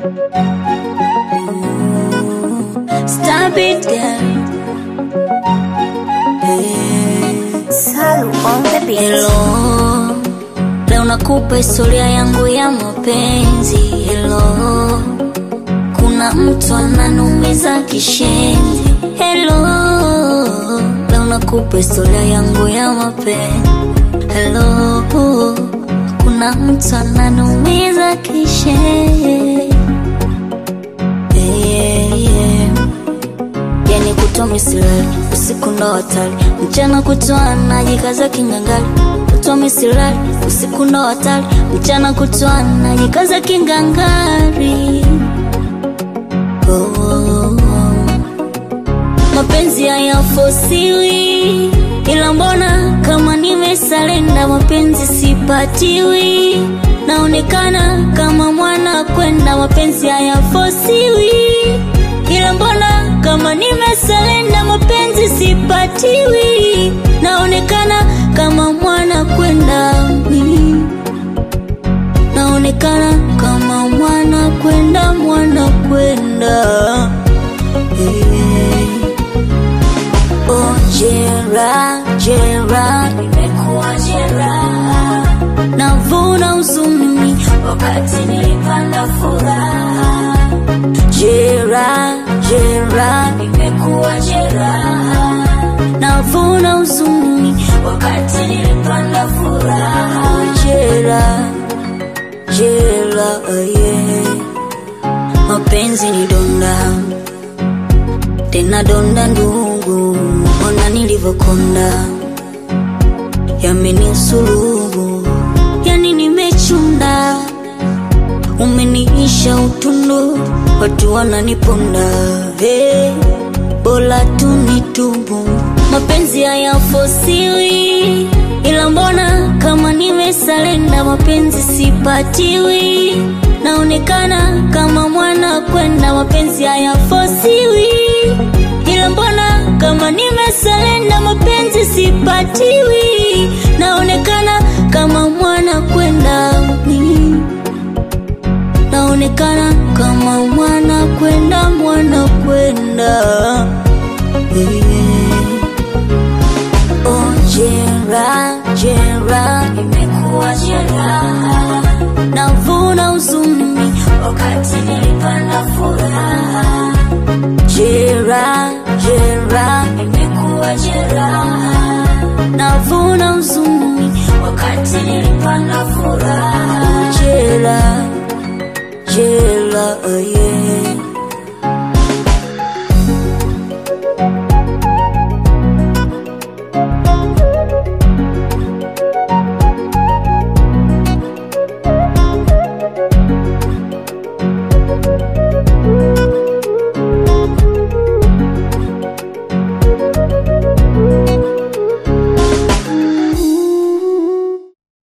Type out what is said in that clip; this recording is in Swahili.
Stop it, girl. Salu on the beat. Hello, leo nakupa historia yangu ya mapenzi. Hello, kuna mtu ananumiza kishenzi. Hello, leo nakupa historia yangu ya mapenzi. Hello, kuna mtu ananumiza kishenzi. Yeah, yeah. Yani kutwa misilali usiku ndo hatari, mchana kutwa najikaza kingangali. Kutwa misilali usiku ndo hatari, mchana kutwa najikaza kingangari. Oh, oh, oh. Mapenzi hayafosiwi, ila mbona kama nimesalenda, mapenzi sipatiwi, naonekana kama mwana kwenda, mapenzi hayafosiwi, ila mbona kama nimesalenda, mapenzi sipatiwi, naonekana kama mwana kwenda mm. naonekana kama mwana kwenda, mwana kwenda hey. Oh, jera, jera, nimekuwa jera, navuna huzuni wakati nilipanda furaha. Jera, jera, nimekuwa jera, navuna huzuni wakati nilipanda furaha. Oh, jera, jera, yeah. Mapenzi ni donda tena donda ndugu, ona nilivyokonda, yamenisulubu, yani nimechunda, umeniisha utundu, watu wananiponda, hey, bora tu nitubu, mapenzi hayafosiwi, ila mbona kama nimesalenda, mapenzi sipatiwi, naonekana kama mwana kwenda, mapenzi hayafosiwi ila mbona kama nimesalenda, mapenzi sipatiwi, naonekana kama mwana kwenda mm. naonekana kama mwana kwenda, mwana kwenda yeah. Oh, jera, jera, imekuwa jeraha, navuna huzuni wakati nilipanda furaha. Jera, jera, imekuwa jeraha, navuna huzuni wakati nilipanda furaha. Jera, jera, oh yeah.